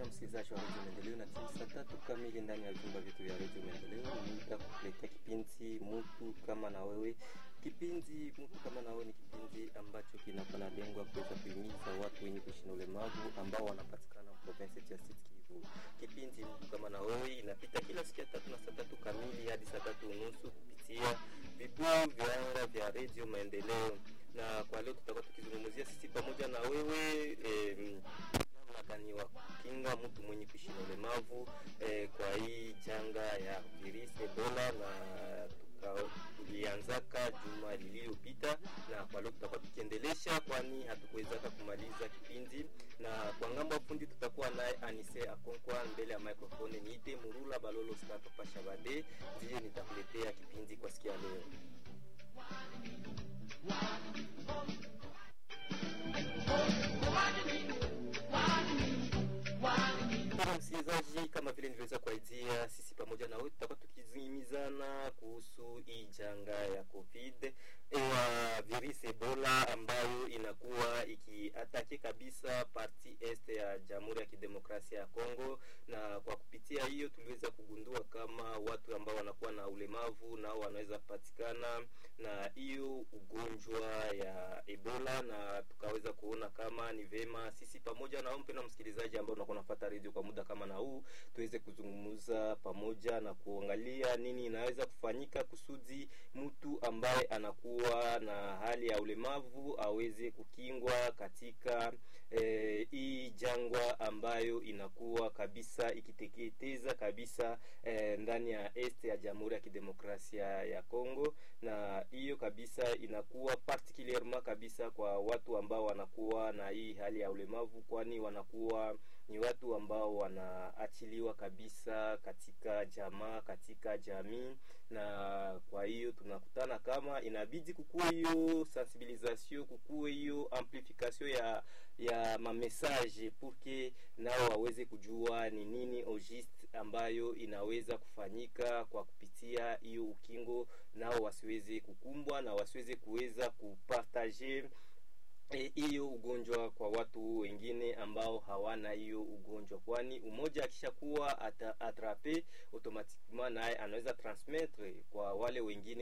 msikilizaji wa redio Maendeleo, na timu saa tatu kamili ndani ya vyumba vyetu vya redio Maendeleo ni muda kukuletea kipindi mutu kama na wewe. Kipindi mutu kama na wewe ni kipindi ambacho kinakuwa na lengo ya kuweza kuhimiza watu wenye kuishi na ulemavu ambao wanapatikana province ya Sud Kivu. Kipindi mutu kama na wewe inapita kila siku ya tatu na saa tatu kamili hadi saa tatu unusu kupitia vipuu vya anga vya redio Maendeleo, na kwa leo tutakuwa tukizungumzia sisi pamoja na wewe eh, namna gani wa kukinga mtu mwenye kuishi na ulemavu eh, kwa hii janga ya virusi Ebola na tuka- tulianzaka juma lililopita, na kwa leo tutakuwa tukiendelesha, kwani hatukuwezaka kumaliza kipindi. Na kwa ngambo ya fundi tutakuwa naye Anise Akonkwa mbele ya microphone, niite Murula Balolo Skato Pasha Bade, ndiye nitakuletea kipindi kwa sikia leo. Mpendwa msikilizaji, kama vile niliweza kuaidia, sisi pamoja na wewe tutakuwa tukizimizana kuhusu hii janga ya covid ya virusi Ebola ambayo inakuwa ikiatake kabisa parti est ya Jamhuri ya Kidemokrasia ya Kongo, na kwa kupitia hiyo tuliweza kugundua kama watu ambao wanakuwa na ulemavu nao wanaweza patikana na hiyo ugonjwa ya Ebola, na tukaweza kuona kama ni vema sisi pamoja na wewe mpendwa msikilizaji ambao unakuwa unafuata redio kwa muda kama na huu tuweze kuzungumza pamoja na kuangalia nini inaweza kufanyika kusudi mtu ambaye anakuwa na hali ya ulemavu aweze kukingwa katika eh, hii jangwa ambayo inakuwa kabisa ikiteketeza kabisa eh, ndani ya est ya Jamhuri ya Kidemokrasia ya Kongo, na hiyo kabisa inakuwa particulierement kabisa kwa watu ambao wanakuwa na hii hali ya ulemavu, kwani wanakuwa ni watu ambao wanaachiliwa kabisa katika jamaa, katika jamii, na kwa hiyo tunakutana kama inabidi kukuwe hiyo sensibilisation, kukuwe hiyo amplification ya ya mamessage pour que nao waweze kujua ni nini au juste ambayo inaweza kufanyika kwa kupitia hiyo ukingo, nao wasiweze kukumbwa na wasiweze kuweza kupartager eh, hiyo ugonjwa kwa watu wengine ambao hawana hiyo ugonjwa, kwani umoja akishakuwa ata- atrape automatiquement naye anaweza transmettre kwa wale wengine